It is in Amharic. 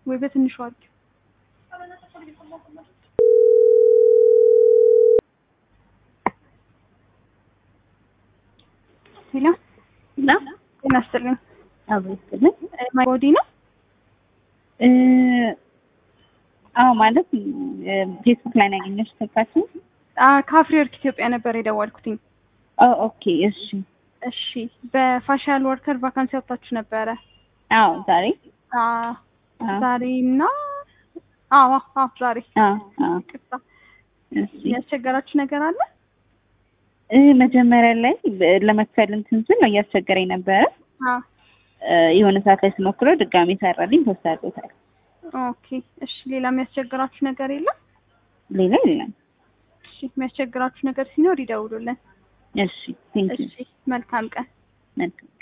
ወይ በትንሹ አድርጊው። ሄሎ እና ጤና ይስጥልኝ። አብሮ ይስጥልኝ። ማይ ቦዲ ነው። እ አዎ ማለት ፌስቡክ ላይ ነው ያገኘሁሽ ስልካችን። ከአፍሪ ወርክ ኢትዮጵያ ነበር የደወልኩትኝ። ኦ ኦኬ እሺ። እሺ በፋሻል ወርከር ቫካንሲ አውጥታችሁ ነበረ? አዎ ዛሬ አዎ አዎ ዛሬ እና አዎ አዎ ዛሬ አዎ አዎ ቅጣ እሺ ያስቸገራችሁ ነገር አለ? እ መጀመሪያ ላይ በ- ለመክፈል እንትን ስል ነው እያስቸገረኝ ነበረ። አዎ እ የሆነ ሰዓት ላይ ስሞክረው ድጋሜ ሰራልኝ። ፖስት አድርጎታል። ኦኬ እሺ ሌላ የሚያስቸግራችሁ ነገር የለም? ሌላ የለም። እሺ የሚያስቸግራችሁ ነገር ሲኖር ይደውሉልን። እሺ ቴንክ ዩ እሺ መልካም ቀን። መልካም